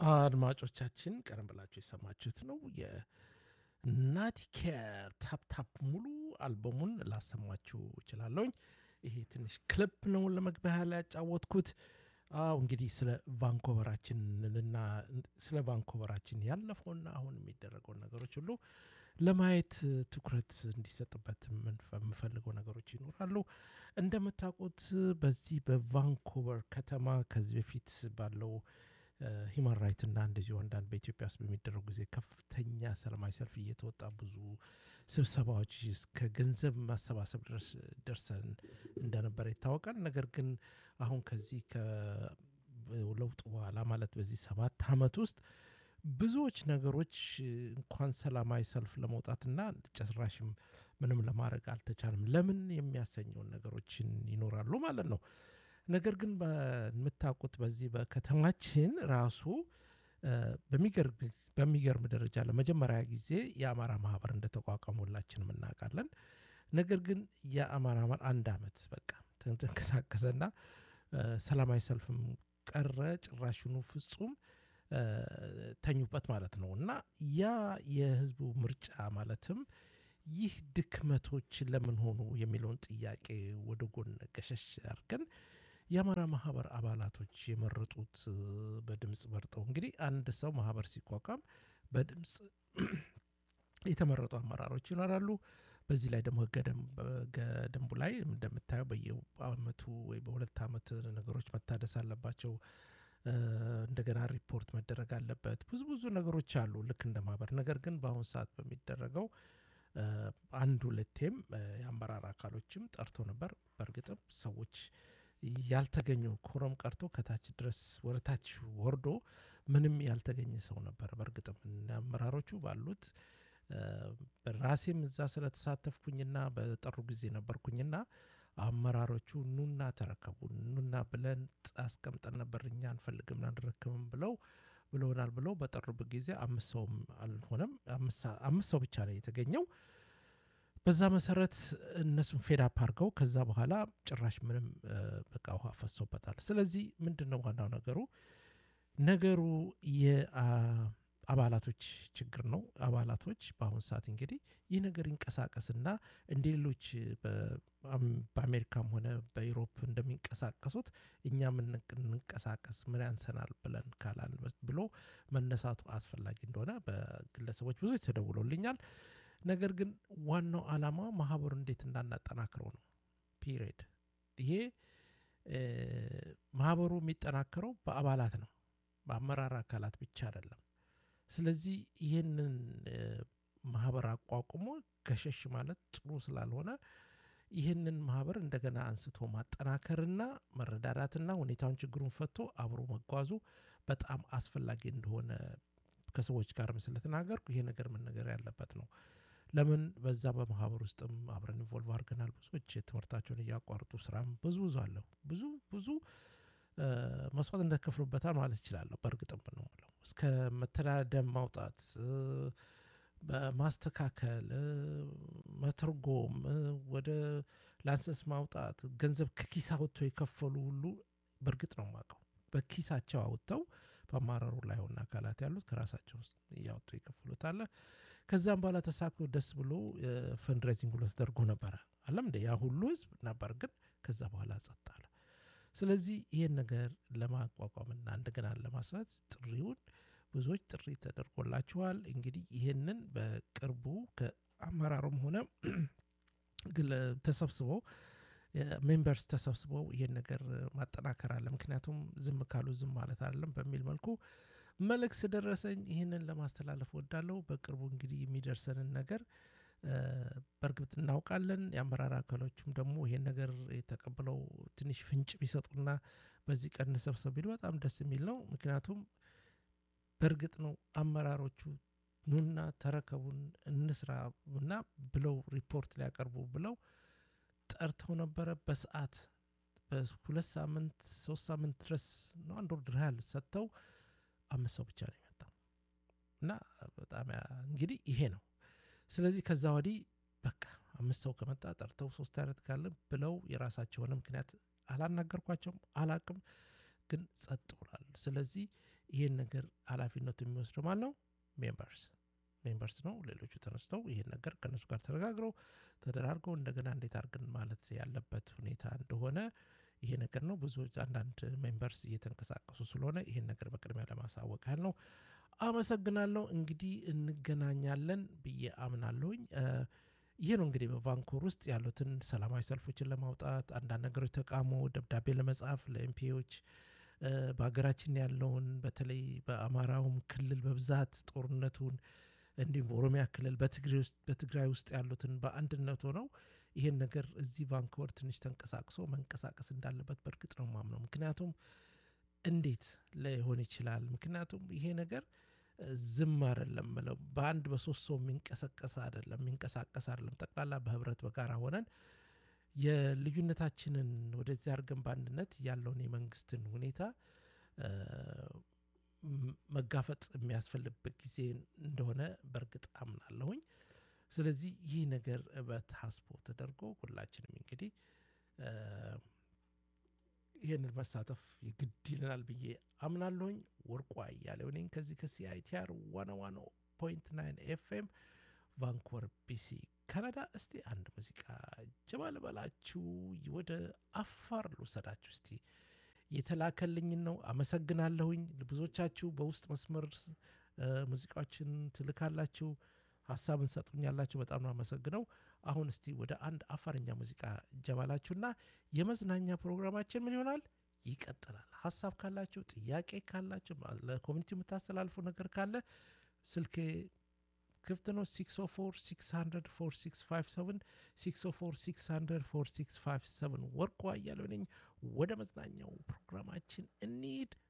አድማጮቻችን ቀደም ብላችሁ የሰማችሁት ነው የናቲኬር ታፕታፕ ሙሉ አልበሙን ላሰማችሁ እችላለሁኝ። ይሄ ትንሽ ክሊፕ ነው ለመግቢያ ላይ ያጫወትኩት። አዎ እንግዲህ ስለ ቫንኮቨራችንና ስለ ቫንኮቨራችን ያለፈውና አሁን የሚደረገውን ነገሮች ሁሉ ለማየት ትኩረት እንዲሰጥበት የምፈልገው ነገሮች ይኖራሉ። እንደምታውቁት በዚህ በቫንኮቨር ከተማ ከዚህ በፊት ባለው ሂማን ራይት እና እንደዚሁ አንዳንድ በኢትዮጵያ ውስጥ በሚደረጉ ጊዜ ከፍተኛ ሰላማዊ ሰልፍ እየተወጣ ብዙ ስብሰባዎች እስከ ገንዘብ ማሰባሰብ ድረስ ደርሰን እንደነበረ ይታወቃል። ነገር ግን አሁን ከዚህ ከለውጥ በኋላ ማለት በዚህ ሰባት ዓመት ውስጥ ብዙዎች ነገሮች እንኳን ሰላማዊ ሰልፍ ለመውጣትና ጭራሽም ምንም ለማድረግ አልተቻለም። ለምን የሚያሰኘውን ነገሮችን ይኖራሉ ማለት ነው። ነገር ግን በምታውቁት በዚህ በከተማችን ራሱ በሚገርም ደረጃ ለመጀመሪያ ጊዜ የአማራ ማህበር እንደተቋቋመ ሁላችንም እናውቃለን። ነገር ግን የአማራ ማህበር አንድ አመት በቃ ተንቀሳቀሰና ሰላማዊ ሰልፍም ቀረ። ጭራሽኑ ፍጹም ተኙበት ማለት ነው እና ያ የህዝቡ ምርጫ ማለትም ይህ ድክመቶች ለምን ሆኑ የሚለውን ጥያቄ ወደ ጎን ገሸሽ አድርገን የአማራ ማህበር አባላቶች የመረጡት በድምፅ መርጠው እንግዲህ አንድ ሰው ማህበር ሲቋቋም በድምፅ የተመረጡ አመራሮች ይኖራሉ። በዚህ ላይ ደግሞ ህገ ደንቡ ላይ እንደምታየው በየአመቱ ወይ በሁለት አመት ነገሮች መታደስ አለባቸው። እንደገና ሪፖርት መደረግ አለበት። ብዙ ብዙ ነገሮች አሉ ልክ እንደ ማህበር። ነገር ግን በአሁኑ ሰዓት በሚደረገው አንድ ሁለቴም የአመራር አካሎችም ጠርቶ ነበር። በእርግጥም ሰዎች ያልተገኙ ኮረም ቀርቶ ከታች ድረስ ወደ ታች ወርዶ ምንም ያልተገኘ ሰው ነበር። በእርግጥም አመራሮቹ ባሉት ራሴም እዛ ስለተሳተፍኩኝና በጠሩ ጊዜ ነበርኩኝና አመራሮቹ ኑና ተረከቡ ኑና ብለን አስቀምጠን ነበር እኛ አንፈልግም አንረክብም ብለው ብለውናል ብለው በጠሩበት ጊዜ አምስት ሰውም አልሆነም አምስት ሰው ብቻ ነው የተገኘው። በዛ መሰረት እነሱን ፌዳፕ አድርገው ከዛ በኋላ ጭራሽ ምንም በቃ ውሃ ፈሶበታል። ስለዚህ ምንድን ነው ዋናው ነገሩ ነገሩ የአባላቶች ችግር ነው። አባላቶች በአሁኑ ሰዓት እንግዲህ ይህ ነገር ይንቀሳቀስና እንደ ሌሎች በአሜሪካም ሆነ በዩሮፕ እንደሚንቀሳቀሱት እኛም እንንቀሳቀስ ምን ያንሰናል ብለን ካላን ብሎ መነሳቱ አስፈላጊ እንደሆነ በግለሰቦች ብዙ ተደውሎልኛል። ነገር ግን ዋናው ዓላማ ማህበሩ እንዴት እንዳናጠናክረው ነው። ፒሪየድ ይሄ ማህበሩ የሚጠናከረው በአባላት ነው፣ በአመራር አካላት ብቻ አይደለም። ስለዚህ ይህንን ማህበር አቋቁሞ ገሸሽ ማለት ጥሩ ስላልሆነ ይህንን ማህበር እንደገና አንስቶ ማጠናከርና መረዳዳትና ሁኔታውን ችግሩን ፈቶ አብሮ መጓዙ በጣም አስፈላጊ እንደሆነ ከሰዎች ጋርም ስለተናገርኩ ይሄ ነገር መነገር ያለበት ነው። ለምን በዛ በማህበር ውስጥም አብረን ኢንቮልቭ አድርገናል። ብዙዎች ትምህርታቸውን እያቋርጡ ስራም ብዙ ብዙ አለሁ ብዙ ብዙ መስዋዕት እንደከፍሉበታል ማለት ይችላለሁ። በእርግጥም ነው የምለው እስከ መተዳደም ማውጣት በማስተካከል መተርጎም ወደ ላንሰንስ ማውጣት ገንዘብ ከኪስ አውጥተው የከፈሉ ሁሉ በእርግጥ ነው የማውቀው በኪሳቸው አውጥተው በአመራሩ ላይ ሆነ አካላት ያሉት ከራሳቸው ውስጥ እያወጡ የከፍሉት አለ። ከዛም በኋላ ተሳክቶ ደስ ብሎ ፈንድሬዚንግ ብሎ ተደርጎ ነበረ አለም እንደ ያ ሁሉ ህዝብ ነበር፣ ግን ከዛ በኋላ ጸጥ አለ። ስለዚህ ይህን ነገር ለማቋቋምና እንደገና ለማስራት ጥሪውን ብዙዎች ጥሪ ተደርጎላችኋል። እንግዲህ ይህንን በቅርቡ ከአመራሩም ሆነ ተሰብስበው ሜምበርስ ተሰብስበው ይህን ነገር ማጠናከር አለ። ምክንያቱም ዝም ካሉ ዝም ማለት አይደለም በሚል መልኩ መልእክት ስደረሰኝ ይህንን ለማስተላለፍ ወዳለው በቅርቡ እንግዲህ የሚደርሰንን ነገር በእርግጥ እናውቃለን። የአመራር አካሎችም ደግሞ ይሄን ነገር የተቀብለው ትንሽ ፍንጭ ቢሰጡና በዚህ ቀን እንሰብሰብ ቢሉ በጣም ደስ የሚል ነው። ምክንያቱም በእርግጥ ነው አመራሮቹ ኑና ተረከቡን እንስራ እና ብለው ሪፖርት ሊያቀርቡ ብለው ጠርተው ነበረ። በሰዓት በሁለት ሳምንት ሶስት ሳምንት ድረስ ነው አንድ ወር ያህል ሰጥተው አምስት ሰው ብቻ ነው የመጣው እና በጣም እንግዲህ ይሄ ነው። ስለዚህ ከዛ ወዲህ በቃ አምስት ሰው ከመጣ ጠርተው ሶስት አይነት ካለ ብለው የራሳቸው የሆነ ምክንያት አላናገርኳቸውም፣ አላቅም ግን ጸጥ ብሏል። ስለዚህ ይህን ነገር ኃላፊነቱ የሚወስደው ማን ነው? ሜምበርስ ሜምበርስ ነው። ሌሎቹ ተነስተው ይህን ነገር ከእነሱ ጋር ተነጋግረው ተደራርገው እንደገና እንዴት አድርገን ማለት ያለበት ሁኔታ እንደሆነ ይሄ ነገር ነው። ብዙ አንዳንድ ሜምበርስ እየተንቀሳቀሱ ስለሆነ ይህን ነገር በቅድሚያ ለማሳወቅ ያህል ነው። አመሰግናለሁ። እንግዲህ እንገናኛለን ብዬ አምናለሁኝ። ይህ ነው እንግዲህ በቫንኮር ውስጥ ያሉትን ሰላማዊ ሰልፎችን ለማውጣት አንዳንድ ነገሮች ተቃውሞ ደብዳቤ ለመጻፍ ለኤምፒዎች በሀገራችን ያለውን በተለይ በአማራውም ክልል በብዛት ጦርነቱን እንዲሁም በኦሮሚያ ክልል በትግራይ ውስጥ ያሉትን በአንድነት ሆነው ይህን ነገር እዚህ ቫንኮቨር ትንሽ ተንቀሳቅሶ መንቀሳቀስ እንዳለበት በእርግጥ ነው ማምነው። ምክንያቱም እንዴት ሊሆን ይችላል? ምክንያቱም ይሄ ነገር ዝም አይደለም ብለው በአንድ በሶስት ሰው የሚንቀሳቀስ አይደለም የሚንቀሳቀስ አይደለም። ጠቅላላ በህብረት በጋራ ሆነን የልዩነታችንን ወደዚህ አድርገን በአንድነት ያለውን የመንግስትን ሁኔታ መጋፈጥ የሚያስፈልግበት ጊዜ እንደሆነ በእርግጥ አምናለሁኝ። ስለዚህ ይህ ነገር በታስቦ ተደርጎ ሁላችንም እንግዲህ ይህንን መሳተፍ የግድ ይለናል ብዬ አምናለሁኝ። ወርቁ አያሌው ነኝ ከዚህ ከሲአይቲአር ዋና ዋና ፖይንት ናይን ኤፍኤም ቫንኮቨር ቢሲ ካናዳ። እስቲ አንድ ሙዚቃ ጀባ ልበላችሁ፣ ወደ አፋር ልውሰዳችሁ። እስቲ የተላከልኝን ነው። አመሰግናለሁኝ። ብዙዎቻችሁ በውስጥ መስመር ሙዚቃዎችን ትልካላችሁ፣ ሀሳብን ሰጡኛላችሁ። በጣም ነው አመሰግነው። አሁን እስቲ ወደ አንድ አፋርኛ ሙዚቃ ጀባላችሁና የመዝናኛ ፕሮግራማችን ምን ይሆናል ይቀጥላል። ሀሳብ ካላችሁ፣ ጥያቄ ካላችሁ፣ ለኮሚኒቲ የምታስተላልፉ ነገር ካለ ስልኬ ክፍት ነው። 604 600 4657 604 600 4657 ወርቁ አያሌው ነኝ። ወደ መዝናኛው ፕሮግራማችን እንሂድ።